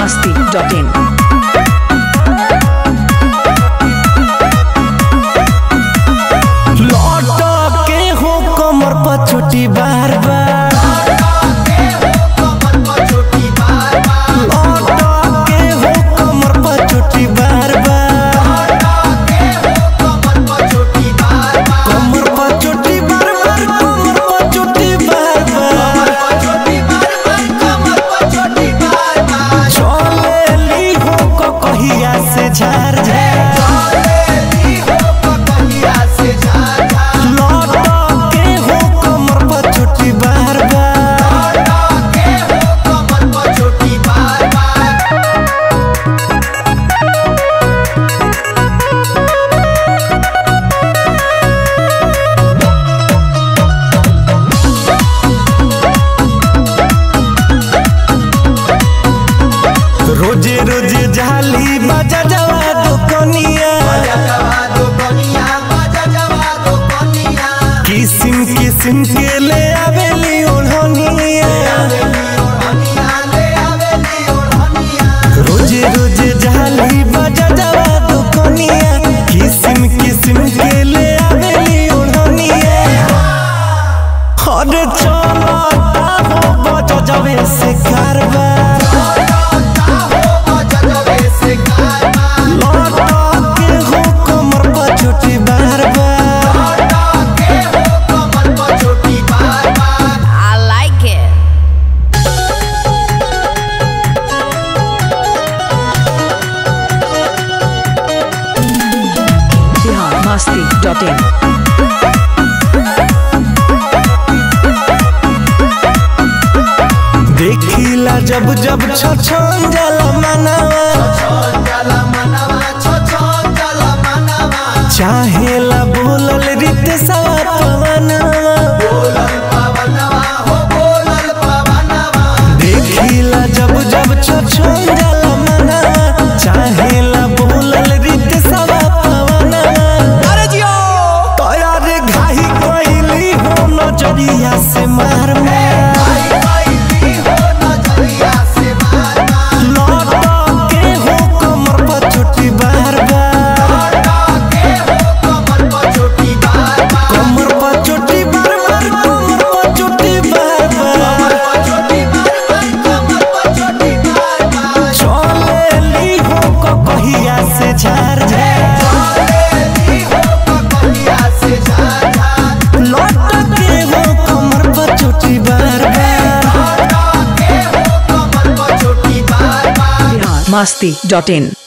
masti.in. लौट के हो कमर पर छोटी बार बार लौट के हो कमर पर छोटी बार बार कमर पर छोटी बार बार कमर पर छोटी बार बार चले ली हो को कहिया से झार झार लौट के हो कमर पर छोटी बार बार रोजे रोजे जाली बाजा जवा दुकनिया किसिम किसिम के ले आवेली ओढ़निया रोजे रोजे जाली बाजा जवा दुकनिया किसिम किसिम के ले आवेली ओढ़निया हर चलता हो बजा जवे से कारबार लौट के हो कमर पर छोटी बार बार I like it. Bihar masti.in. देखिला जब जब छछन जाला मनावा चाहेला बोलल रीत सवा पवनवा देखिला जब जब छछन जाला मनावा चाहेला बोलल रीत सवा पवनवा अरे जियो तोरा रे घाही कोइली हो नजरिया से मार मार लौट के हो कमर पर छोटी बार बार कमर पर छोटी बार बार कमर पर छोटी बार बार चले ली हो को कहिया से झार झार लौट के हो कमर पर छोटी बार बार Bihar masti.in.